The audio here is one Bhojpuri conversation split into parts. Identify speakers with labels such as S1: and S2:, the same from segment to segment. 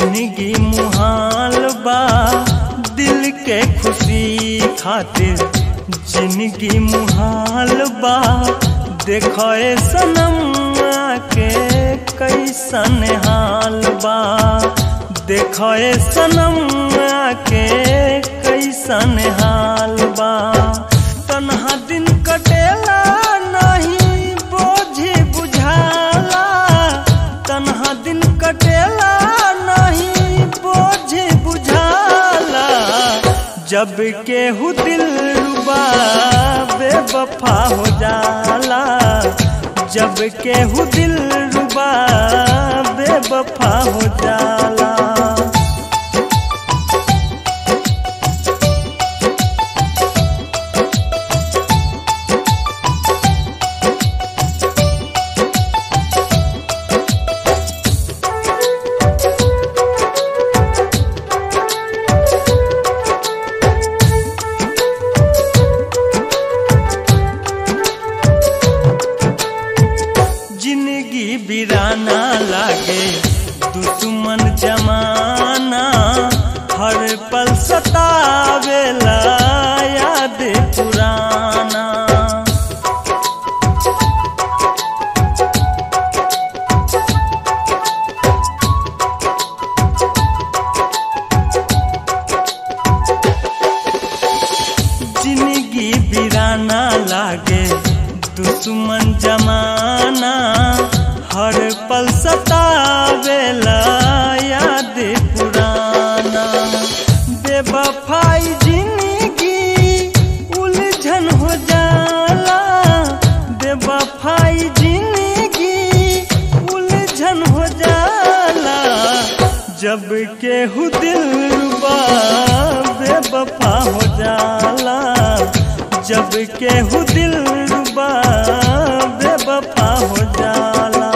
S1: जिंदगी मुहाल बा दिल के खुशी खातिर जिंदगी मुहाल बा देखो ए सनम के कैसन हाल बा देखो ए सनम के कैसन हाल बा तन्हा दिन कटेला नहीं बोझी बुझाला तन्हा दिन कटेला नहीं बोझी बुझाला जब केहू दिल रुबा बेवफा हो जाला जब केहू दिल रुबा बेवफा हो जाला जिंदगी बिराना लागे दुश्मन जमाना हर पल सतावेला याद पुराना जिंदगी बिराना लागे दुश्मन जमाना हर पल सतावेला याद पुराना बेवफाई जिंदगी उलझन हो जाला बेवफाई जिंदगी उलझन हो जाला जब केहू दिल रुबा बेवफा हो जाला जब केहू दिल रुबा बेवफा हो जाला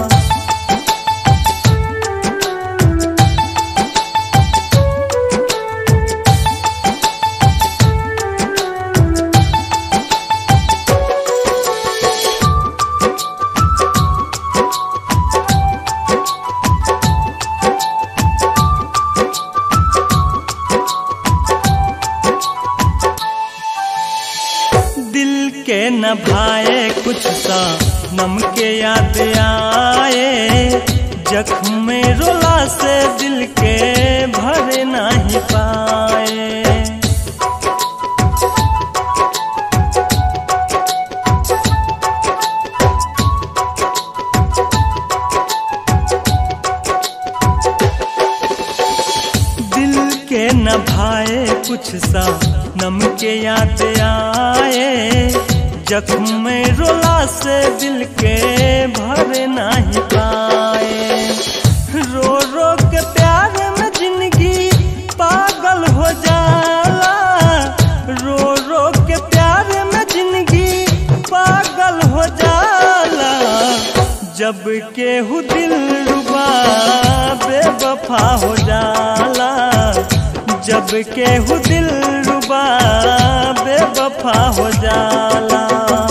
S1: दिल के न भाए कुछ सा नम के याद आए जख्म में रोला से दिल के भर नहीं पाए दिल के न भाए कुछ सा नम के याद आए जख्म में रोला से दिल के भर नहीं पाए रो रो के प्यार में जिंदगी पागल हो जाला रो रो के प्यार में जिंदगी पागल हो जाला जब केहू दिल रुबा बेवफा हो जाला जब केहू दिल रुबा बेवफा हो जाला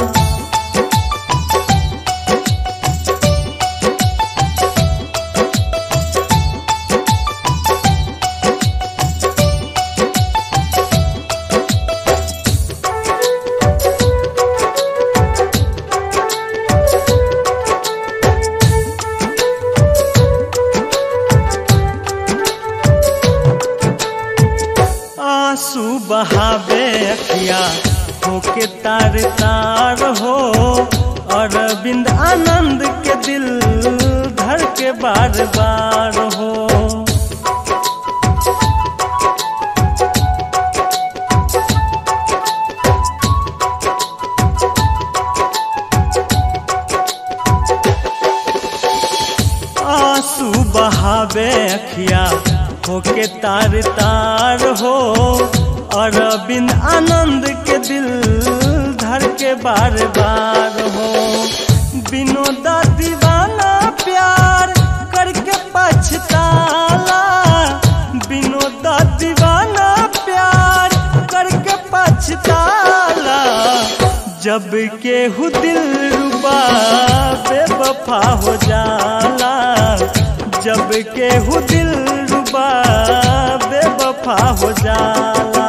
S1: आंसू बहावे अखिया होके तार तार हो अरविंद आनंद के दिल धर के बार बार हो आंसू बहावे अखिया होके तार तार हो अरविंद आनंद के दिल धर के बार बार हो विनोदा दीवाना प्यार करके पछताला विनोदा दीवाना प्यार करके पछताला जब केहू दिल रुबा बेवफा हो जाला जब केहू दिल बा बेवफा हो जाला